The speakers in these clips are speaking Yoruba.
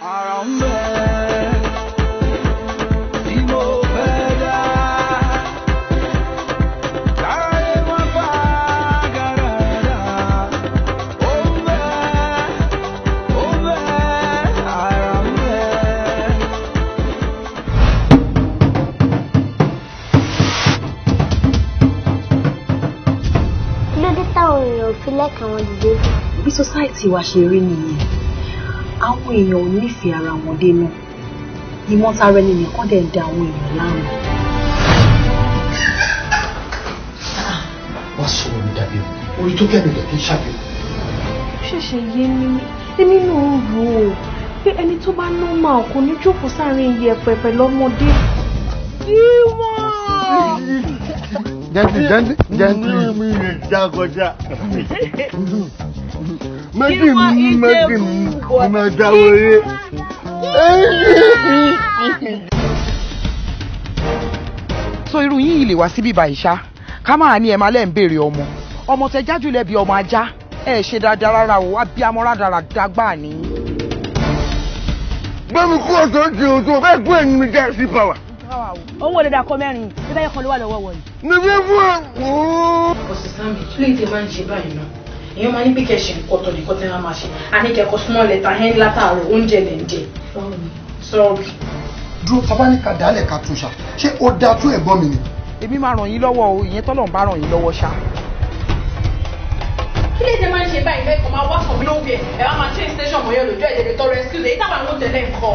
ara ń bẹ tí mo fẹ́ dá. Káyé má bá gàràdà. Ó ń bẹ, ó ń bẹ, ara ń bẹ. kí ló dé táwọn èèyàn fi lẹ́kàn wọn dìde bí society wa ṣe rí nìyẹn àwọn èèyàn ò nífẹ̀ẹ́ ara wọn dénú ìmọ̀tara ẹni nìkan dẹ̀ ń da àwọn èèyàn láàmú. wọ́n sọ̀rọ̀ mi dàbí o orí tó kẹ́mi lẹ̀ kí n ṣàbí o. ṣẹ̀ṣẹ̀ yé mi èmi náà ń rò ó pé ẹni tó bá normal kò ní jókòó sáàrin iyẹ̀pẹ̀ pẹ̀lú ọmọdé. gently gently gently. mi lè já kọjá. méjì mi méjì mi mo máa já wọlé. so irú yín yìí lè wá síbí báyìí ṣá ká máa ní ẹ máa lẹ́ ń béèrè ọmọ ọmọ tẹ jájú lẹ́bi ọmọ ajá ẹ ṣe dáadáa rárá o abiyamọ rádaràdá gbà ní. gbẹ́mi kú ọ̀tọ̀ ti o tó fẹ́ gbé ẹni mi jẹ́ sí pàwà. owó lè dà kọ mẹ́rin níbẹ̀ yẹn kan ló wà lọ́wọ́ wọ̀nyí. níbi fún ẹ. ọ̀sán mi kí ló dé máa ń ṣe báyìí náà èèyàn máa ní bí kẹ́ ṣe nǹkan tó nìkan tí wọ́n máa ṣe àní kẹ́kọ̀ọ́ small letter hen látàárọ̀ oúnjẹ lẹ̀ ń jẹ. sọ́ọ̀rì. dúró tabaníkà dálẹ̀ ká tún ṣá ṣé ó dáa tó ẹ̀gbọ́n mi ni. èmi máa ràn yín lọ́wọ́ o ìyẹn tọ́lọ̀ ń bá ràn yín lọ́wọ́ ṣá. kí lè ṣe máa ń ṣe báyìí lẹ́kọ̀ọ́ máa wá sọ̀rọ̀ lóògbé ẹ̀ wá máa train station mọ́yọ́ lójú ẹ̀jẹ̀ lè tọrọ excuse èyí táwọn àwọn tẹ̀lé nǹkan.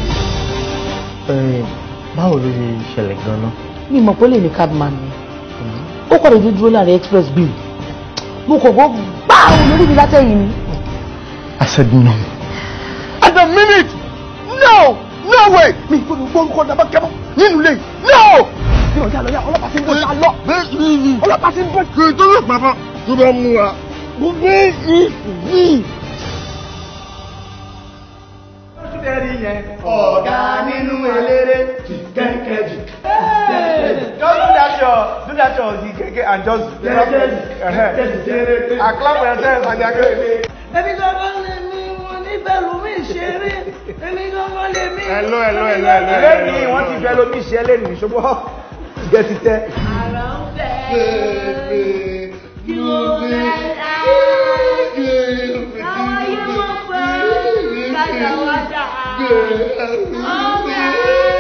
báwo ló ṣe ṣẹlẹ̀ gan-an. mi mọ̀ pé ó lè ní cabman ni ó kọ̀ lójú dúró láàrin express bill mo kò gbọ́ gbá òun lórí mi látẹ̀yìn ni. I said no. At the minute, no, no way. Mi gbọ́dọ̀ gbọ́ nǹkan dàbá kẹ́mọ́ nínú ilé. No. Bí ọjà lọ yá ọlọ́pàá ti ń bọ̀ ṣá lọ. Ọlọ́pàá ti ń bọ̀. Kì í tó lè pàpà tó bá mú wa. Mo fẹ́ yí. ọ̀gá nínú eléré kẹ́kẹ́jì. Just do that your do that your the keke and just uh-huh. I clap for yourself and you're great. Èmi gangan lè mi wọn nífẹ̀ẹ́ lómi ìṣeré. Èmi gangan lè mi. Hello hello hello hello. Lẹ́yìn wọ́n ti fẹ́ lómi ìṣe lẹ́nu ṣùgbọ́n gẹ̀ ti tẹ́. Àrà ń bẹ̀. Kí ló dé? Àwọn yóò pẹ́ kàtàwádà. Ọ̀gá.